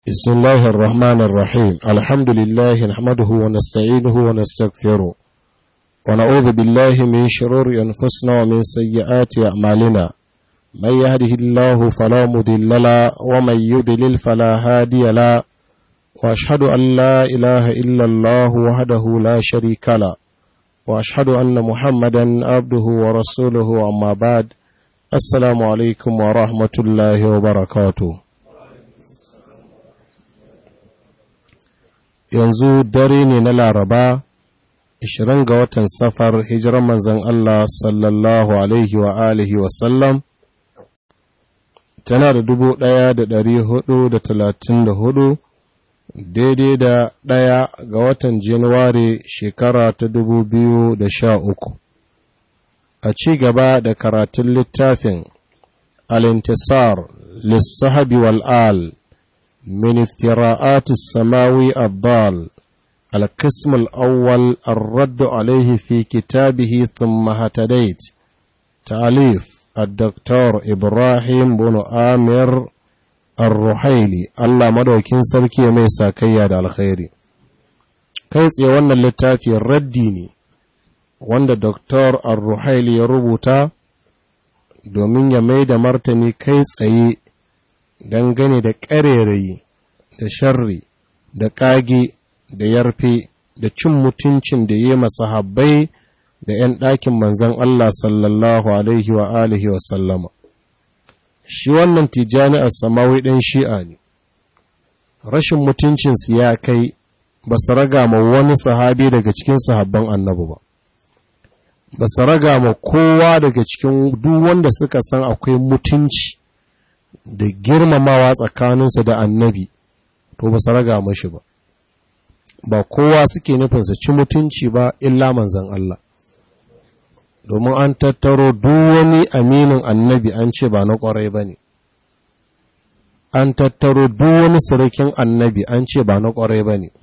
بسم الله الرحمن الرحيم الحمد لله نحمده ونستعينه ونستغفره ونعوذ بالله من شرور أنفسنا ومن سيئات أعمالنا من يهده الله فلا مضل له ومن يضلل فلا هادي له وأشهد أن لا إله إلا الله وحده لا شريك له وأشهد أن محمدا عبده ورسوله أما بعد السلام عليكم ورحمة الله وبركاته yanzu dare ne na laraba 20 ga watan safar hijiran manzan Allah sallallahu alaihi wa alihi wasallam tana da dubu ɗaya da ɗari hudu da talatin da hudu daidai da ɗaya ga watan januwari shekara ta dubu biyu da sha uku a ci gaba da karatun littafin alintisar lissahabi wal'al من افتراءات السماوي الضال القسم الأول الرد عليه في كتابه ثم هتديت تأليف الدكتور إبراهيم بن آمر الرحيلي الله مدوكين سركي ميسا كياد الخير كيس يوانا اللتافي الرديني wanda Dr. Ar-Ruhaili ya rubuta domin ya mai da martani kai tsaye dangane da ƙarerayi da sharri da ƙage da yarfe da cin mutuncin da yi masahabbai da ‘yan ɗakin manzan Allah sallallahu Alaihi wa alihi wa sallama. Shi wannan tijani a samawi ɗin shi'a ne, rashin mutuncinsu ya kai ba su raga ma wani sahabi daga cikin sahabban annabi ba. Ba su raga ma kowa daga cikin duk wanda suka san akwai mutunci. da girmamawa tsakaninsu da annabi to ba su raga mashi ba ba kowa suke nufin su ci mutunci ba illa manzan Allah domin an tattaro duk wani aminin annabi an ce ba na kwarai ba ne an tattaro duk wani sirikin annabi an ce ba na kwarai ba ne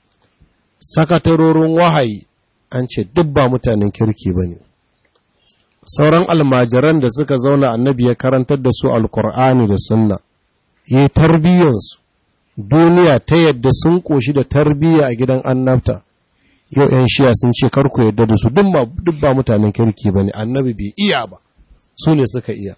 sakatarorin wahayi an ce duk ba mutanen kirki ba ne sauran almajiran da suka zauna annabi ya karantar da su alkur'ani da sunna yi tarbiyyansu duniya ta yadda sun koshi da tarbiyya a gidan annabta yau 'yan shiya sun ce karku yadda da su duk ba mutanen kirki ba ne annabi bai iya ba su ne suka iya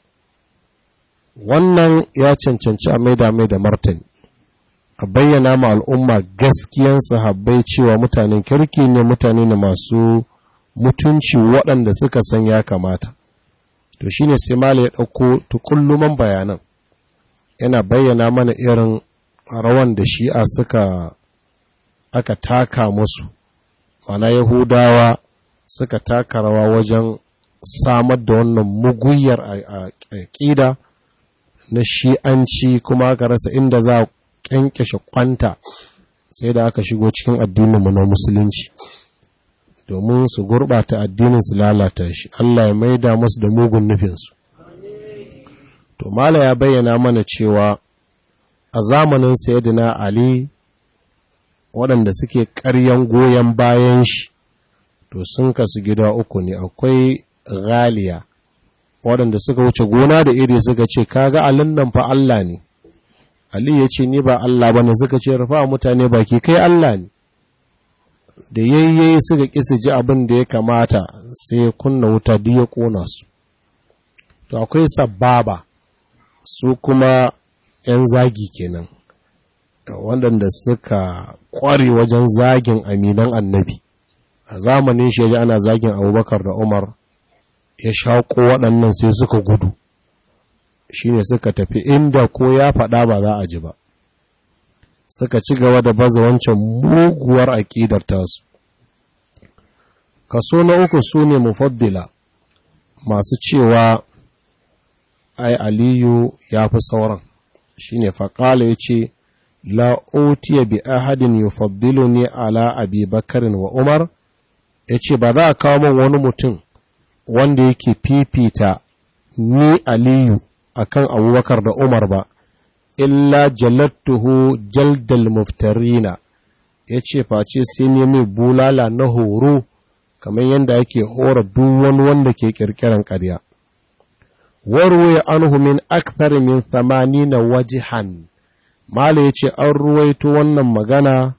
wannan ya cancanci a maida mai da martani a bayyana ma al'umma gaskiyan sahabbai cewa mutanen kirki ne mutane ne masu mutunci waɗanda suka san ya kamata to shine sai mala ya ɗauko tukulluman bayanan yana bayyana mana irin rawan da shi'a suka aka taka musu mana yahudawa suka taka rawa wajen samar da wannan muguyar a ƙida na shi'anci kuma aka rasa inda za a ƙyanƙyashe kwanta sai da aka shigo cikin addininmu na musulunci domin su gurɓata addinin su lalata shi Allah ya maida musu da mugun nufinsu to mala ya bayyana mana cewa a zamanin sayyidina ali waɗanda suke ƙaryan goyon bayan shi to sun kasu gida uku ne akwai ghaliya waɗanda suka wuce gona da iri suka ce kaga alin nan fa Allah ne ali ya ce ni ba Allah bane suka ce rufa mutane baki kai Allah ne da yayye suka kisa ji abin da ya kamata sai kunna wuta duk ya kona su to akwai sababa su kuma 'yan zagi kenan waɗanda suka ƙware wajen zagin aminan annabi a zamanin shi ana zagin abubakar da umar ya shaƙo waɗannan sai suka gudu shine suka tafi inda ko ya faɗa ba za a ji ba suka ci gaba da baza wancan muguwar aƙidar tasu kaso na uku su ne mufaddila masu cewa ai aliyu ya fi sauran shi ne faƙala ya ce la'otiya bi ahadin yufaddilu ne ala abi bakarin wa umar ya ce ba za a kawo min wani mutum wanda yake fifita ni aliyu akan abubakar da umar ba illa jalattuhu jaldal muftarina ya ce face sai ne mai bulala na horo kamar yadda ake hora duk wani wanda ke kirkiran ƙarya warwe anhu min akthar min na wajihan mala ya ce an ruwaito wannan magana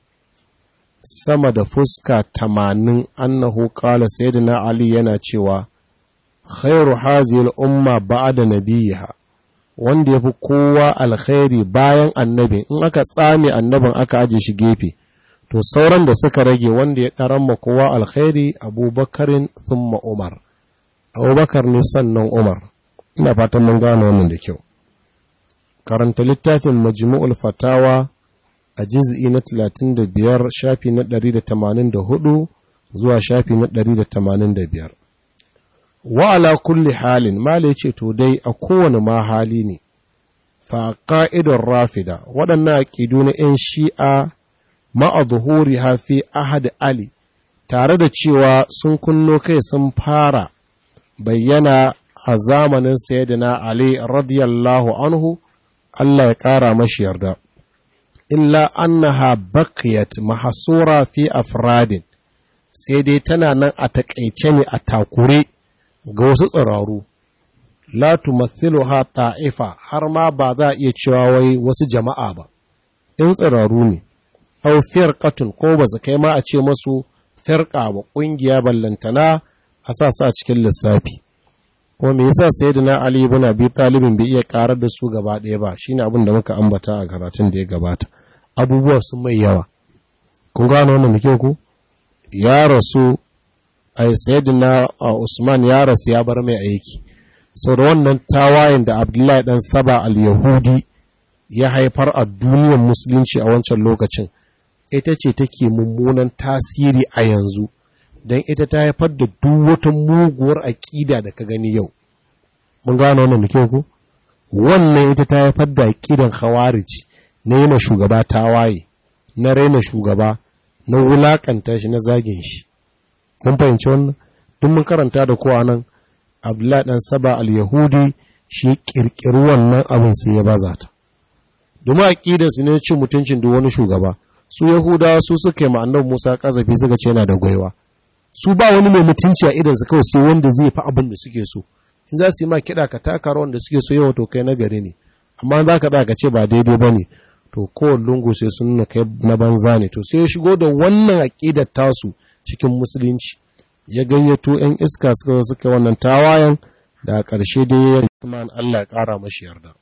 sama da fuska tamanin annahu kala sayyidina ali yana cewa khairu hazil umma ba'da nabiyiha wanda yafi kowa alkhairi bayan annabi in aka tsame annabin aka aje shi gefe to sauran da suka rage wanda ya ɗaran ma kowa alkhairi abubakarin thumma umar abubakar ne sannan umar ina fatan mun gane wannan da kyau karanta littafin majmu'ul fatawa a jiz'i na 35 shafi na 184 zuwa shafi na 185 wa ala kulli halin mala yace to dai a kowane ma hali ne fa qa'idar rafida waɗannan aqidu na 'yan shi'a ma'a zuhuriha fi ahad ali tare da cewa sun kunno kai sun fara bayyana a zamanin sayyidina ali radiyallahu anhu Allah ya ƙara mashi yarda illa annaha baqiyat mahsura fi afradin sai dai tana nan a takaice ne a takure ga wasu tsiraru la tumathiluha ta'ifa har ma ba za a iya cewa wai wasu jama'a ba in tsiraru ne aw firqatun ko ba su kai ma a ce masu firqa ba kungiya ballantana a sa su a cikin lissafi kuma me yasa sayyidina ali ibn abi talib bai iya karar da su gaba ɗaya ba shine abin da muka ambata a karatun da ya gabata abubuwa sun mai yawa kun gano wannan muke ku ya rasu ai sayyidina usman ya rasu ya bar mai aiki sau da wannan tawayen da abdullahi dan saba al-yahudi ya haifar a duniyar musulunci a wancan lokacin ita ce take mummunan tasiri a yanzu don ita ta haifar da duk wata muguwar aƙida da ka gani yau mun gano wannan da kyau ku wannan ita ta haifar da aƙidan khawarij na yi shugaba tawaye na raina shugaba na wulakanta shi na zagin shi mun fahimci wannan duk mun karanta da kowa nan abdullahi dan saba al-yahudi shi kirkiri wannan abin sai ya baza ta domin aƙidarsu ne cin mutuncin duk wani shugaba su yahudawa su suka yi ma'annan musa kazafi suka ce yana da gwaiwa su ba wani mai mutunci a idansu kawai sai wanda zai fi abin da suke so in za su yi ma kiɗa ka taka rawan da suke so yawa to kai na gari ne amma za ka ka ce ba daidai ba ne to kowane lungu sai sun nuna kai na banza ne to sai ya shigo da wannan aƙidar tasu cikin musulunci ya gayyato 'yan iska suka zo suka wannan tawayen da a ƙarshe dai ya rikman Allah ya ƙara mashi yarda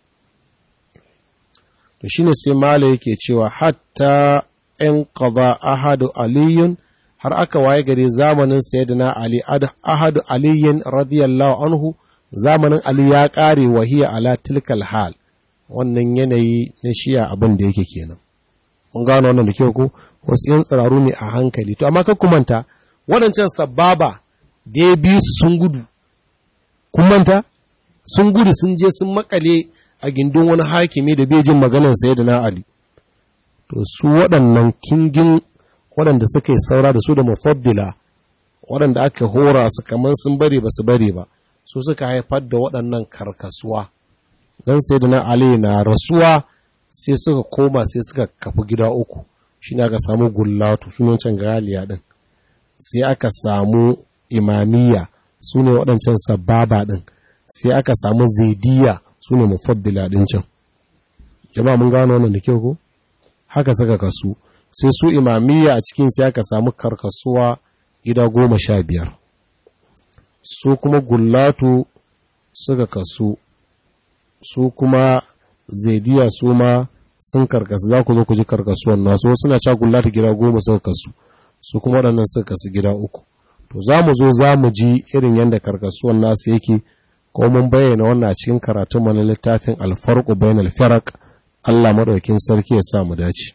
to shine sai mala yake cewa hatta in qada ahadu aliyun har aka waye gare zamanin sayyidina ali ahadu aliyin radiyallahu anhu zamanin ali ya kare wahiya ala tilkal hal wannan yanayi na shiya abin da yake kenan mun gano wannan da kyau ko wasu yan tsiraru ne a hankali to amma kan kumanta waɗancan sababa da ya bi su sun gudu kun manta sun gudu sun je sun makale a gindin wani hakimi da bai jin maganar sayyidina ali to su waɗannan kingin waɗanda suka yi saura da su da mafaddila waɗanda aka hora su kamar sun bari ba su bari ba su suka haifar da waɗannan karkasuwa don sai da na ali na rasuwa sai suka koma sai suka kafi gida uku shi ne aka samu gullatu sunancin galiya ɗin sai aka samu imamiyya su ne waɗancan sababa ɗin sai aka samu zaidiya su ne mafaddila ɗin can jama'a mun gano wannan da kyau ko haka suka kasu sai su imamiyya a cikin sai aka samu karkasuwa gida goma sha biyar su kuma gullatu suka kasu su kuma zaidiya su ma sun karkasu za ku zo ku ji karkasuwan nasu suna ca gullatu gida goma suka kasu su kuma waɗannan suka kasu gida uku to za mu zo za mu ji irin yadda karkasuwan nasu yake ko mun bayyana wannan a cikin karatun mana littafin alfarqu bainal firaq Allah madaukin sarki ya sa mu dace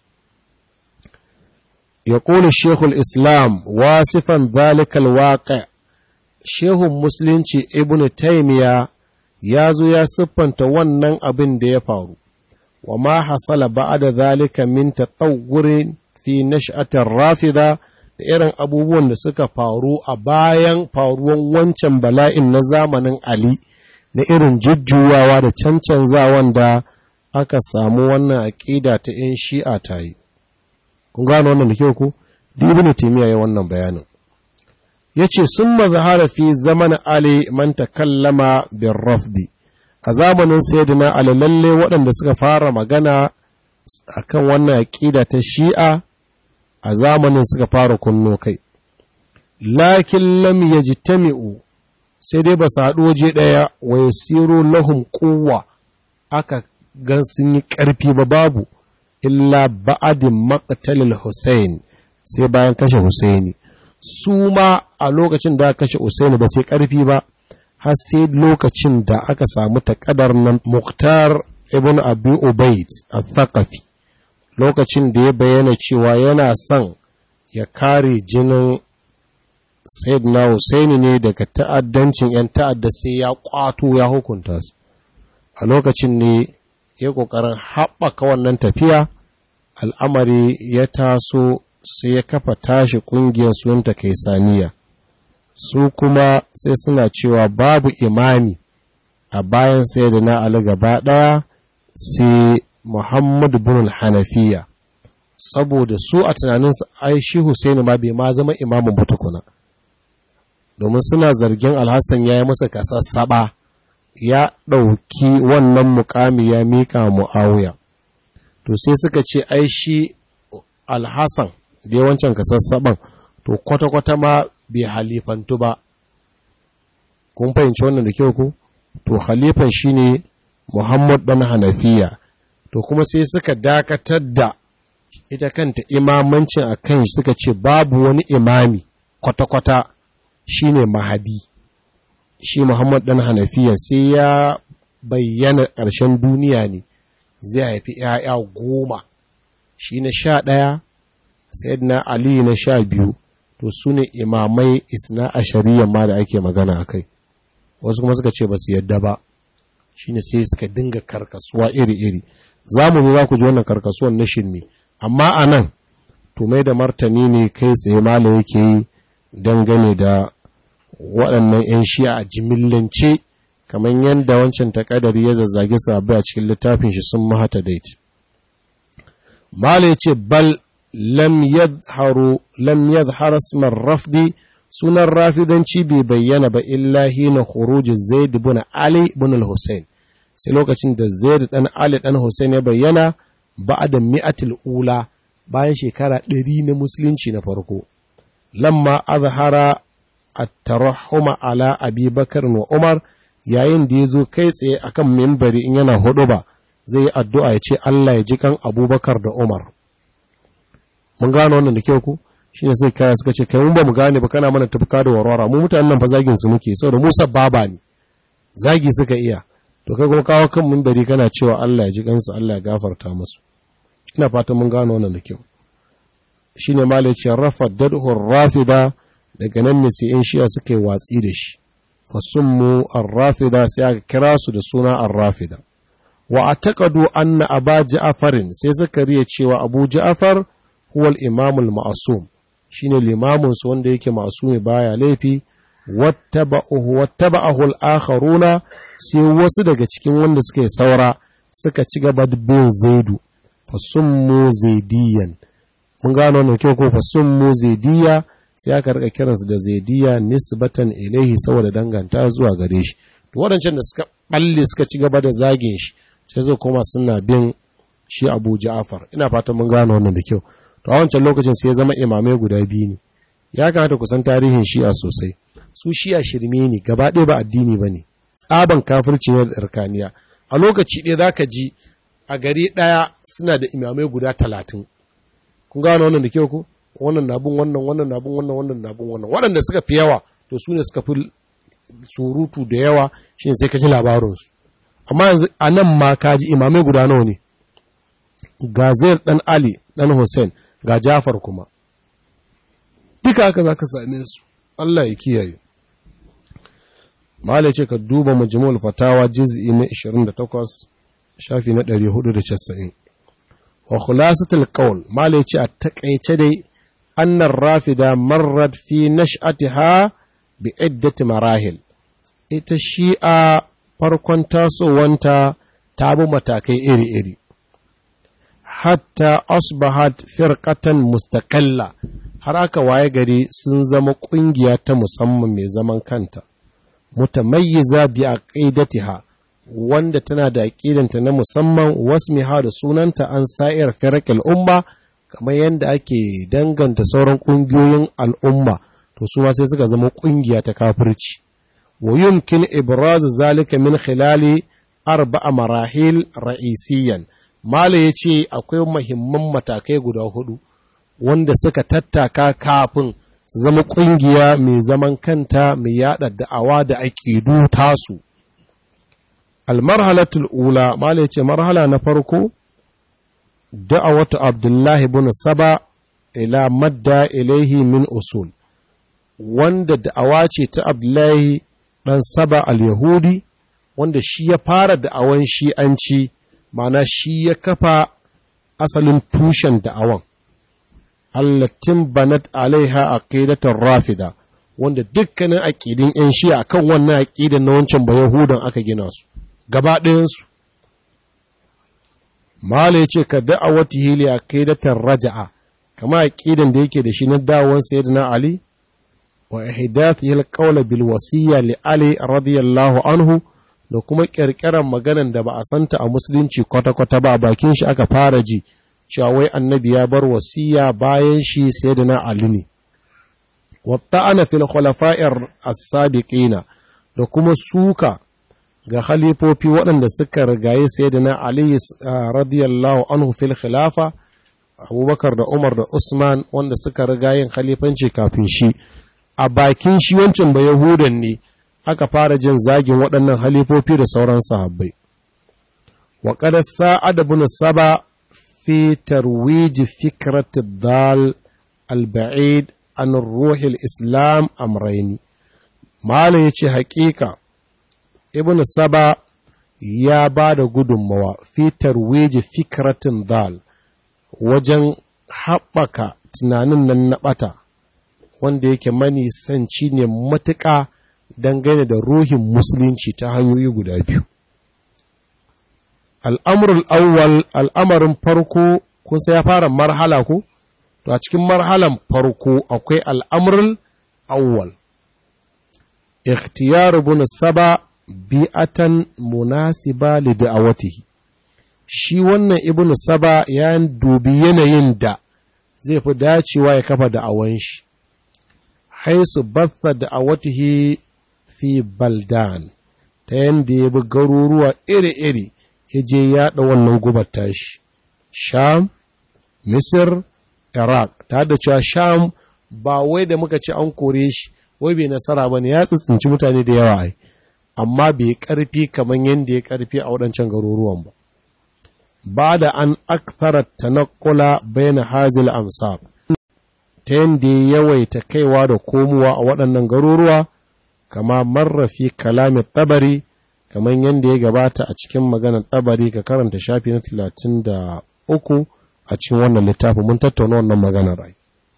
يقول الشيخ الإسلام واصفا ذلك الواقع شيخ مسلم ابن تيمية يازو يا سبن تونن أبن دي فارو وما حصل بعد ذلك من تطور في نشأة الرافضة da irin abubuwan da suka faru a bayan faruwan wancan bala'in na zamanin Ali na irin jujjuwawa da cancanzawan da aka samu wannan aƙida ta ‘yan shi'a ta yi. kun gano wannan da kyau ku duk ibnu taymiya ya wannan bayanin yace summa zahara fi zaman ali man takallama bir rafdi a zamanin sayyidina ali lalle waɗanda suka fara magana akan wannan aƙida ta shi'a a zamanin suka fara kunno kai lakin lam yajtami'u sai dai ba su haɗu waje ɗaya wa yasiru lahum quwwa aka gan sun yi ƙarfi ba babu illa ba'adin maqtalil Hussein sai bayan kashe Husaini su ma a lokacin da kashe Husaini ba sai ƙarfi ba har sai lokacin da aka samu taƙadar nan Muktar ibn Abi Ubaid al-Thaqafi lokacin da ya bayyana cewa yana son ya kare jinin Sayyidina Husaini ne daga ta'addancin 'yan ta'adda sai ya kwato ya hukunta su a lokacin ne ya ƙoƙarin haɓaka wannan tafiya al'amari ya taso sai ya kafa tashi ƙungiyar sunta kaisaniya su kuma sai suna cewa babu imani a bayan sai da na ali gaba ɗaya sai muhammadu bin hanafiya saboda su a tunaninsu ai shi husaini ma bai ma zama imamin butukuna domin suna zargin alhassan ya yi masa kasassaɓa ya ɗauki wannan mukami ya miƙa mu'awiya to sai suka ce ai shi alhassan da yawancin kasassaban to kwata-kwata ma bai halifantu ba kun fahimci wannan da kyau ku to halifan shine muhammad dan hanafiya to kuma sai suka dakatar da ita kanta imamancin a kan suka ce babu wani imami kwata-kwata shine mahadi shi muhammad dan hanafiya sai ya bayyana ƙarshen duniya ne zai haifi ‘ya'ya goma shi na sha ɗaya na ali na sha biyu to su ne imamai isna a shari'a ma da ake magana a kai wasu kuma suka ce ba su yadda ba shi ne sai suka dinga karkasuwa iri-iri za mu za ku ji wannan karkasuwan na ne amma a nan to mai da martani ne kai tsaye mala yake yi dangane da waɗannan 'yan shi'a a jimillance kamar yadda wancan takadari ya zazzage sabu a cikin littafin shi sun mahata daiti. Mala ya ce, Bal lam yadharu lam yadhar asmar rafdi sunan rafidanci bai bayyana ba illa hina khuruj Zaid ibn Ali ibn al-Husayn sai lokacin da Zaid dan Ali dan Husayn ya bayyana ba'da mi'atil ula bayan shekara ɗari na musulunci na farko lamma azhara at-tarahhuma ala Abi Bakar wa Umar yayin da ya zo kai tsaye akan mimbari in yana hudu ba zai yi addu'a ya ce Allah ya ji kan abubakar da Umar. Mun gano wannan da kyau ku? Shi ne sai kaya suka ce, kai mun ba mu gane ba kana mana tafka da warwara, mu mutanen nan fa zagin su muke, saboda mu sababa ne, zagi suka iya. To kai kuma kawo kan mimbari kana cewa Allah ya ji kansu, Allah ya gafarta musu. Ina fatan mun gano wannan da kyau. Shi ne ma ce rafa dadhur rafida daga nan ne sai 'yan shiya suka yi watsi da shi. fasummu arrafida sai aka kira su da suna arrafida wa ataqadu anna aba ja'farin sai suka riya cewa abu ja'far huwa al-imam al-ma'sum shine limamin su wanda yake ma'sumi baya laifi wattaba'uhu wattaba'ahu al-akharuna sai wasu daga cikin wanda suke saura suka ci gaba da bin zaidu fasummu zaidiyan mun gano wannan kyau ko fasummu zaidiya sai aka rika kiransu da zaidiya nisbatan ilaihi saboda danganta zuwa gare shi to waɗancan da suka balle suka ci gaba da zagin shi sai zo koma suna bin shi Abu Ja'far ina fatan mun gano wannan da kyau to a wancan lokacin sai ya zama imamai guda biyu ne ya kamata ku san tarihin shi'a sosai su shi'a shirme ne gaba ɗaya ba addini bane tsaban kafirci ne da tsarkaniya a lokaci ɗaya zaka ji a gari ɗaya suna da imamai guda talatin kun gano wannan da kyau ko wannan na bin wannan wannan na bin wannan wannan na bin wannan waɗanda suka fi yawa to su ne suka fi surutu da yawa shi ne sai ka ji labarinsu amma yanzu a nan ma ka ji imamai guda nawa ne ga zair ɗan ali ɗan hussein ga jafar kuma duka haka za ka same su allah ya kiyaye mahala ce ka duba majmu'ul fatawa juz'i na 28 shafi na 490 wa khulasatul qawl mahala ce a takaice dai أن الرافدة مرت في نشأتها بعدة مراحل ita shi'a farkon tasowanta ta bi matakai iri-iri hatta asbahat firqatan mustaqalla har aka waye gari sun zama ƙungiya ta musamman mai zaman kanta mutamayyiza bi aqidatiha wanda tana da aƙidanta na musamman wasmiha da sunanta an sa'ir firak al'umma kamar yadda ake danganta sauran ƙungiyoyin al'umma to su ma sai suka zama ƙungiya ta kafirci wa yumkin ibraz zalika min khilali arba'a marahil ra'isiyan mala yace akwai muhimman matakai guda hudu wanda suka tattaka kafin su zama ƙungiya mai zaman kanta mai yada da'awa da aƙidu tasu almarhalatul ula mala yace marhala na farko da'awatu abdullahi bin saba ila madda ilaihi min usul wanda da'awa ce ta abdullahi dan saba al-yahudi wanda shi ya fara da'awan shi'anci mana shi ya kafa asalin tushen da'awan allatin banat alaiha aqidatar rafida wanda dukkanin aqidin yan shi'a kan wannan aqidan na wancan ba yahudan aka gina su gaba ɗayan su mala yace ka da'awati hili aqidatar raja'a kama aqidan da yake da shi na dawon sayyidina ali wa ihdathihi alqawla bil wasiyya li ali radiyallahu anhu da kuma ƙirƙirar maganan da ba a santa a musulunci kwata-kwata ba bakin shi aka fara ji cewa wai annabi ya bar wasiya bayan shi sai da na Ali ne. Wata ana fil khulafa'ir as-sabiqina da kuma suka ga halifofi waɗanda suka rigaye sai da na Ali radiyallahu anhu fil khilafa Abubakar da Umar da Usman wanda suka riga yin khalifanci kafin shi a bakin shi wancan ba Yahudan ne aka fara jin zagin waɗannan halifofi da sauran sahabbai. Wa kada sa'ad ibn saba fi tarwij fikrat dal al-ba'id an ruhil islam amraini. Malam ya ce haƙiƙa, Ibn Saba ya ba da gudunmawa fi tarwij fikratin dal wajen haɓaka tunanin nan na ɓata, wanda yake manisanci ne matuƙa dangane da ruhin musulunci ta hanyoyi guda biyu. Al'amurul awwal al'amarin farko kun sai ya fara marhala ko? To a cikin marhalan farko akwai al'amurul awwal. Ikhtiyar bin saba bi'atan munasiba li da'awatihi. Shi wannan ibn saba ya dubi yanayin da zai fi dacewa ya kafa da'awan shi. Haisu batha da'awatihi fi baldan ta yadda ya bi garuruwa iri-iri ya je yaɗa wannan gubar tashi sham misir iraq ta da cewa sham ba wai da muka ce an kore shi wai bai nasara ba ne ya tsitsinci mutane da yawa ai amma bai karfi kamar yadda ya karfi a waɗancan garuruwan ba ba da an aktara tanakula bayan hazil amsar ta yadda ya yawaita kaiwa da komowa a waɗannan garuruwa kama marrafi kalamin tabari kamar yadda ya gabata a cikin maganar tabari ka karanta shafi na talatin da uku a cikin wannan littafi mun tattauna wannan maganar rai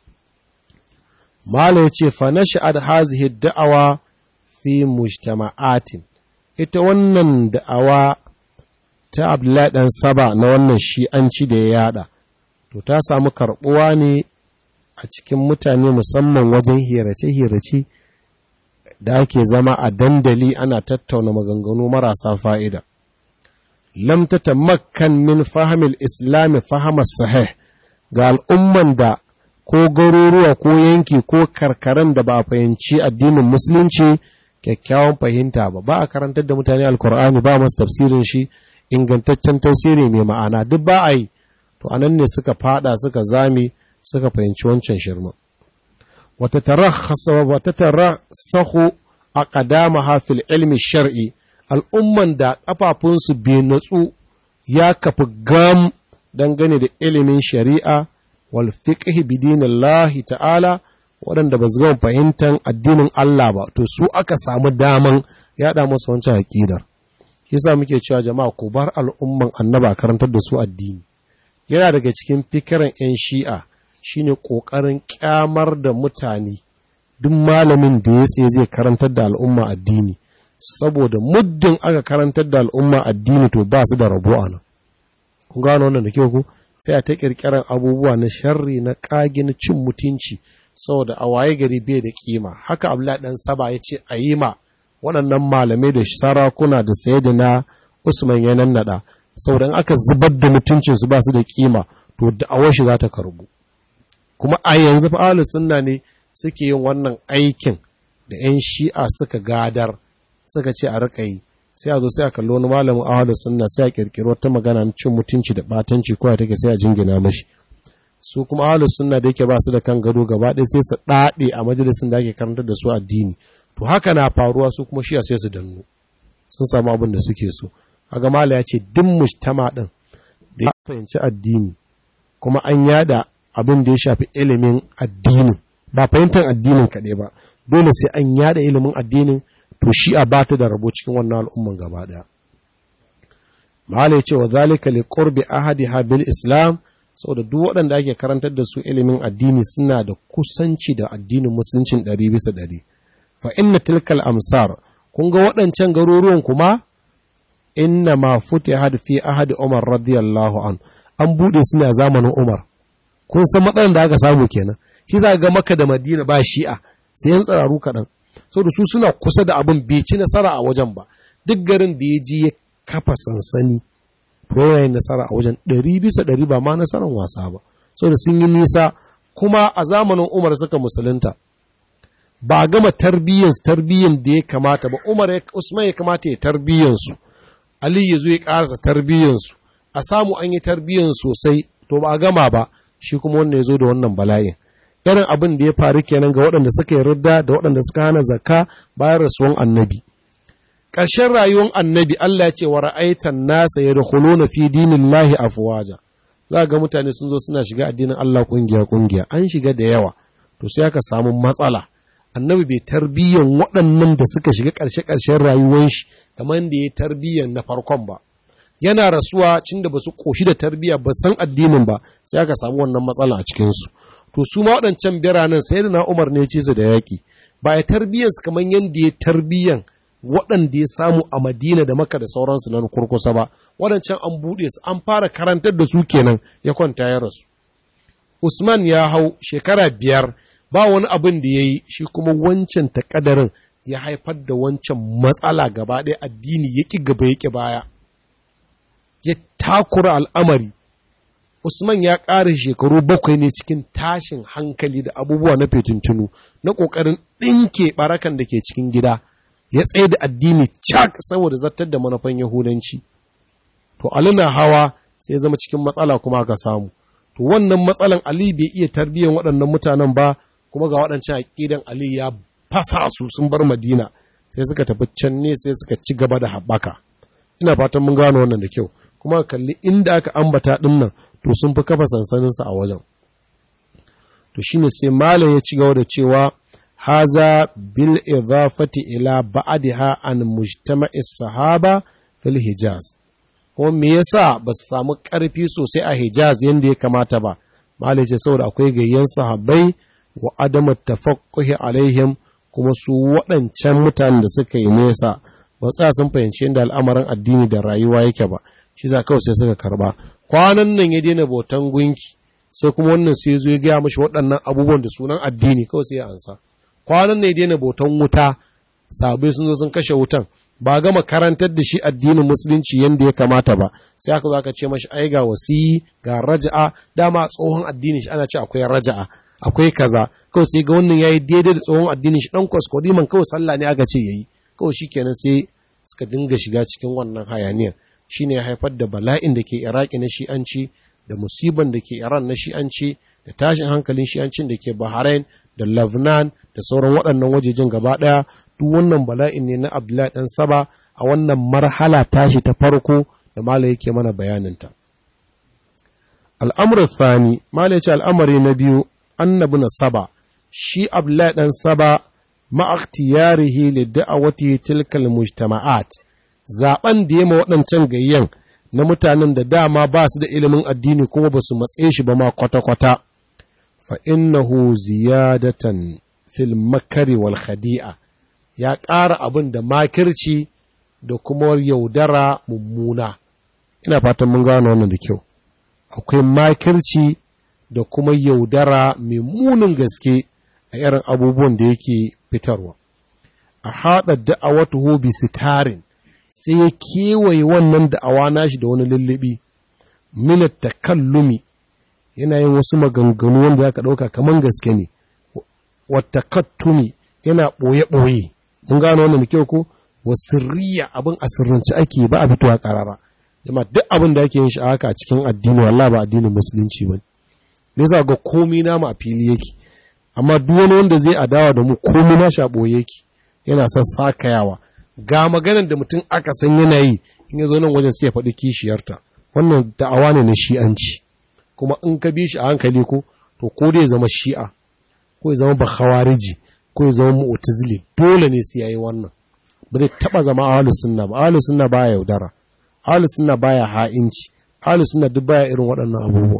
mala ya ce fa nasha'ad hazihi da'awa fi mujtama'atin ita wannan da'awa ta abdullahi dan saba na wannan shi'anci da ya yada to ta samu karbuwa ne a cikin mutane musamman wajen hirace-hirace da ake zama a dandali ana tattauna maganganu marasa fa'ida. Lam ta tamakkan min fahimil islami fahimar sahih ga al'umman da ko garuruwa ko yanki ko karkaran da ba a fahimci addinin musulunci kyakkyawan fahimta ba ba a karantar da mutane alkur'ani ba masu tafsirin shi ingantaccen tafsiri mai ma'ana duk ba a yi to anan ne suka fada suka zame suka fahimci wancan shirma وتترسخ أقدامها في العلم الشرعي al'umman da ƙafafunsu bai natsu ya kafi gam dangane da ilimin shari'a wal fiqh bidinillahi ta'ala waɗanda ba su gama fahimtar addinin Allah ba to su aka samu daman yaɗa musu wancan aƙidar yasa muke cewa jama'a ku bar al'umman annaba karantar da su addini yana daga cikin fikiran 'yan shi'a shine ƙoƙarin ƙyamar da mutane duk malamin da ya tsaye zai karantar da al'umma addini saboda muddin aka karantar da al'umma addini to ba su da rabo a nan kun gano wannan da kyau ku sai a ta ƙirƙirar abubuwa na sharri na ƙage na cin mutunci saboda a waye gari bai da kima haka abdullahi dan saba ya ce a yi ma waɗannan malamai da sarakuna da sayyidina Usman ya nannada saboda aka zubar da mutuncinsu ba su da kima to da'awar shi za ta karbu kuma a yanzu fa ahlus sunna ne suke yin wannan aikin da 'yan shi'a suka gadar suka ce a rika yi sai a zo sai a kalli wani malamin ahlus sunna sai a kirkiro ta magana na cin mutunci da batanci ko take sai a jingina mashi su kuma ahlus sunna da yake ba su da kan gado gaba ɗaya sai su ɗaɗe a majalisin da ake karantar da su addini to haka na faruwa su kuma shi'a sai su dannu sun samu abin da suke so kaga mala ya ce duk mujtama din da ya fahimci addini kuma an yada abin da ya shafi ilimin addini ba fahimtar addinin kaɗai ba dole sai an yada ilimin addinin to shi a bata da rabo cikin wannan al'umman gaba ɗaya mala ya ce wa zalika li qurbi ahadiha bil islam saboda duk waɗanda ake karantar da su ilimin addini suna da kusanci da addinin musuluncin ɗari bisa ɗari fa inna tilkal amsar kun ga waɗancan garuruwan kuma inna ma futihat fi ahadi Umar radiyallahu an an bude su ne a zamanin Umar kun san matsalar da aka samu kenan shi za ga Makka da Madina ba shi'a sai yan tsararu kaɗan saboda su suna kusa da abin bai ci nasara a wajen ba duk garin da ya ji ya kafa sansani to yana nasara a wajen ɗari bisa ɗari ba ma nasarar wasa ba saboda sun yi nisa kuma a zamanin Umar suka musulunta ba a gama tarbiyyan tarbiyyan da ya kamata ba Umar Usman ya kamata ya tarbiyyansu Ali ya zo ya ƙarasa tarbiyyansu, a samu an yi tarbiyyan sosai, to ba a gama ba, shi kuma wannan ya zo da wannan bala'in. Irin abin da ya faru kenan ga waɗanda suka yi ridda da waɗanda suka hana zakka bayan rasuwan annabi. Ƙarshen rayuwar annabi Allah ya ce wa ra'aitan nasa ya na fi dinin lahi afuwaja. Za ga mutane sun zo suna shiga addinin Allah ƙungiya ƙungiya, an shiga da yawa, to sai aka samu matsala. annabi bai tarbiyyan waɗannan da suka shiga ƙarshe-ƙarshen rayuwar shi kamar da ya tarbiyyan na farkon ba yana rasuwa cin da ba su ƙoshi da tarbiyya ba san addinin ba sai aka samu wannan matsala a cikinsu to su ma waɗancan biranen sai da na umar ne ce su da yaƙi ba ya tarbiyyan su kamar yadda ya tarbiyyan waɗanda ya samu a madina da maka da sauransu na kurkusa ba waɗancan an buɗe su an fara karantar da su kenan ya kwanta ya rasu usman ya hau shekara biyar ba wani abin da ya yi shi kuma wancan takadarin ya haifar da wancan matsala gaba ɗaya addini ya ƙi gaba ya ƙi baya ya takura al'amari usman ya ƙara shekaru bakwai ne cikin tashin hankali da abubuwa na fetintunu na ƙoƙarin ɗinke ɓarakan da ke cikin gida ya tsaye da addini cak saboda zartar da manufan yahudanci to alina hawa sai zama cikin matsala kuma aka samu to wannan matsalan ali bai iya tarbiyyar waɗannan mutanen ba kuma ga waɗancan aƙidan Ali ya fasa su sun bar Madina sai suka tafi can ne sai suka ci gaba da haɓaka ina fatan mun gano wannan da kyau kuma kalli inda aka ambata ɗin nan to sun fi kafa sansaninsa a wajen to shine sai malam ya ci gaba da cewa haza bil idafati ila ba'daha an mujtama'i sahaba fil hijaz kuma me yasa ba su samu ƙarfi sosai a hijaz yadda ya kamata ba malam ya ce saboda akwai gayyan sahabbai wa adama tafaqquhi alaihim kuma su waɗancan mutanen da suka yi nesa ba tsaya sun fahimci yadda al'amarin addini da rayuwa yake ba shi za kawai sai suka karba kwanan nan ya daina bautan gunki sai kuma wannan sai zo ya gaya mashi waɗannan abubuwan da sunan addini kawai sai ya ansa kwanan nan ya daina bautan wuta sabai sun zo sun kashe wutan ba gama karantar da shi addinin musulunci yadda ya kamata ba sai aka zo aka ce mashi ai ga wasiyi ga raja'a dama tsohon addini shi ana ce akwai raja'a akwai kaza kawai sai ga wannan yayi daidai da tsohon addinin shi dan kwaskwadiman kawai sallah ne aka ce yayi kawai shikenan sai suka dinga shiga cikin wannan hayaniyar shine ya haifar da bala'in da ke Iraki na shi'anci da musiban da ke Iran na shi'anci da tashin hankalin shi'ancin da ke Bahrain da Lebanon da sauran waɗannan wajejen gaba ɗaya duk wannan bala'in ne na Abdullahi dan Saba a wannan marhala tashi ta farko da Malam yake mana bayaninta. Al'amuran Thani, Malam ya ce al'amari na biyu annabi na saba shi abdullahi dan saba ma'aktiyarihi li da'awati tilkal mujtama'at zaben da yema waɗancan gayyan na mutanen da dama ba su da ilimin addini kuma ba su matse shi ba ma kwata-kwata fa innahu ziyadatan fil makari wal khadi'a ya ƙara abin da makirci da kuma yaudara mummuna ina fatan mun gano wannan da kyau akwai makirci da kuma yaudara mai munin gaske a irin abubuwan da yake fitarwa. a haɗa da'awatuhu bi sitarin sai ya kewaye wannan da'awa nashi da wani lullubi minat takallumi yana yin wasu maganganu wanda zaka ɗauka kaman gaske ne wata kattumi yana ɓoye-ɓoye mun gano wannan da kyau ko wa sirriya abin a sirrance ake ba a fitowa karara jama duk abin da ake yin shi haka a cikin addini wallahi ba addinin musulunci ba ne yasa ga komai namu a fili yake amma duk wani wanda zai adawa da mu komai na shaɓo yake yana son sakayawa ga maganar da mutum aka san yana yi in ya zo nan wajen sai ya faɗi kishiyarta wannan da'awa ne na shi'anci kuma in ka bi shi a hankali ko to ko dai zama shi'a ko ya zama bakhawariji ko ya zama mu'tazili dole ne sai yayi wannan ba zai taba zama ahlus sunna ba ahlus sunna baya yaudara ahlus sunna baya ha'inci ahlus sunna duk baya irin waɗannan abubuwa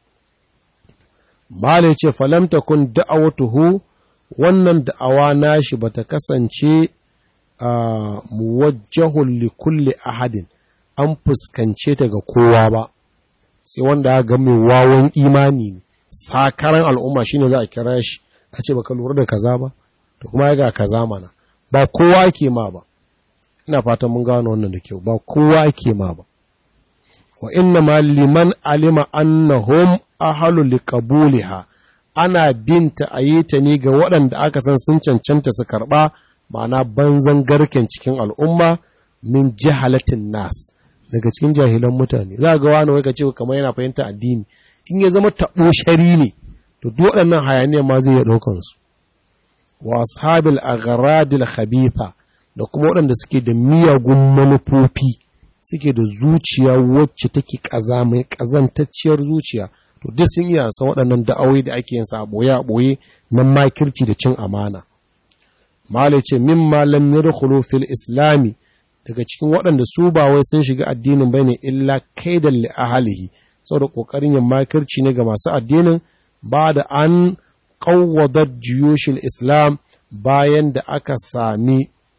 mala yace falam takun da'awatuhu wannan da'awa nashi bata kasance a muwajjahun li kulli ahadin an fuskance ta ga kowa ba sai wanda ya ga mai wawan imani ne sakaran al'umma shine za a kira shi a ce baka lura da kaza ba to kuma ya ga kaza mana ba kowa ake ma ba ina fatan mun gano wannan da kyau ba kowa ake ma ba wa inna ma liman alima annahum ahlu liqabuliha ana binta a yi ta ne ga waɗanda aka san sun cancanta su karɓa ma'ana banzan garken cikin al'umma min jahalatin nas daga cikin jahilan mutane za ga wani wai ka ce kamar yana fahimta addini in ya zama taɓo shari ne to duk waɗannan hayaniyar ma zai iya ɗaukan su wa ashabil agharadil khabitha da kuma waɗanda suke da miyagun manufofi suke da zuciya wacce take ƙazamai ƙazantacciyar zuciya to duk sun iya san waɗannan da'awai da ake yin sa a ɓoye a ɓoye na makirci da cin amana malai ce min malam yadkhulu fil islami daga cikin waɗanda su ba wai sun shiga addinin bane illa kaidan li ahlihi saboda kokarin yin makirci ne ga masu addinin ba da an qawwadat jiyushil islam bayan da aka sami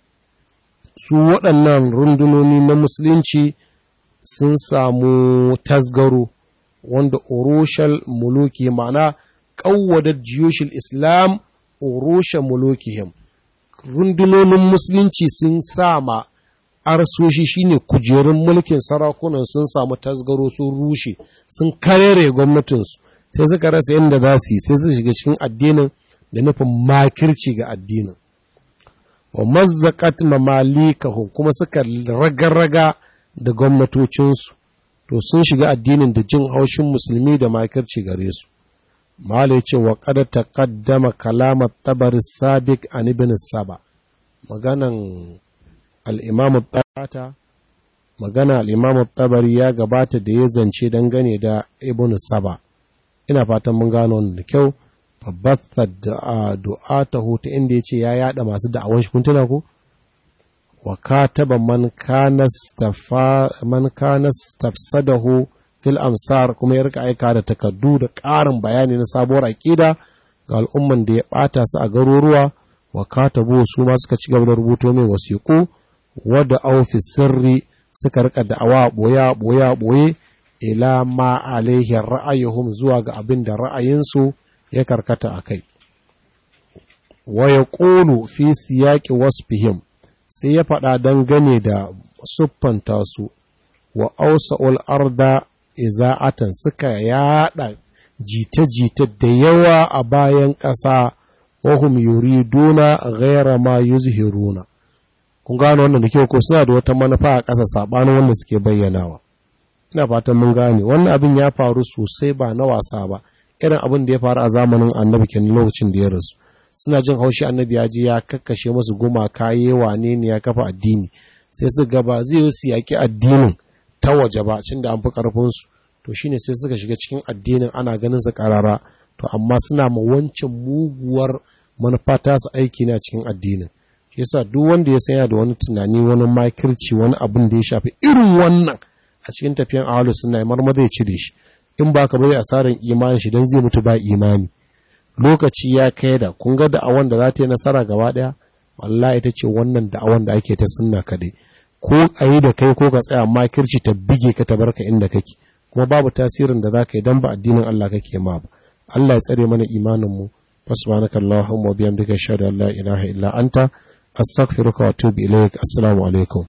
su waɗannan rundunoni na musulunci sun samu tasgaro wanda urushal muluki ma'ana ƙawwadar jiyoshin islam urusha mulukihim rundunonin musulunci sun sama arsoshi shine kujerun mulkin sarakunan sun samu tasgaro sun rushe sun karere gwamnatinsu sai suka rasa yadda za su yi sai su shiga cikin addinin da nufin makirci ga addinin wa mazzakat mamalikahum kuma suka raga-raga da gwamnatocinsu to sun shiga addinin da jin haushin musulmi da makirci gare su malai ce wa kada taqaddama kalamar tabari sabiq an ibn saba maganan al-imam tata magana al-imam tabari ya gabata da ya zance dangane da ibn saba ina fatan mun gano wannan da kyau babbatha du'atahu ta inda yace ya yada masu da'awan shi kun tuna ko wa kataba man kana stafa man kana stafsadahu fil amsar kuma ya rika aika da takaddu da ƙarin bayani na sabuwar aqida ga al'umman da ya bata su a garuruwa wa katabu su ma suka ci gaba da rubuto mai wasiƙu wadda au fi sirri suka rika da'awa boya boya boye ila ma alaihi ra'ayuhum zuwa ga abin da ra'ayinsu ya karkata a kai wa ya ƙolu fi siyaƙi wasfihim sai ya faɗa dangane da siffanta su wa ausa'ul arda iza'atan suka yaɗa jita-jita da yawa a bayan ƙasa wahum yuriduna ghaira ma yuzhiruna kun gano wannan da kyau ko suna da wata manufa a ƙasa saɓanin wanda suke bayyanawa ina fatan mun gane wannan abin ya faru sosai ba na wasa ba irin abin da ya faru a zamanin annabi kenan lokacin da ya rasu suna jin haushi annabi ya je ya kakkashe musu gumaka yi wane ne ya kafa addini sai su gaba zai yi su yaƙi addinin ta waje ba cin da an fi ƙarfinsu to shine sai suka shiga cikin addinin ana ganin su ƙarara to amma suna ma wancan muguwar manufa ta su aiki na cikin addinin shi yasa duk wanda ya sanya da wani tunani wani makirci wani abin da ya shafi irin wannan a cikin tafiyan ahalu suna yi marmada ya cire shi in ba ka bari asarar imanin shi don zai mutu ba imani lokaci ya kai da kun ga da'awan da za ta yi nasara gaba daya wallahi ita ce wannan da'awan da ake ta sunna kadai ko a yi da kai ko ka tsaya makirci ta bige ka ta barka inda kake kuma babu tasirin da za ka yi don ba addinin Allah kake ma ba Allah ya tsare mana imanin mu subhanaka allahumma wa bihamdika ashhadu an la ilaha illa anta astaghfiruka wa atubu ilaik assalamu alaikum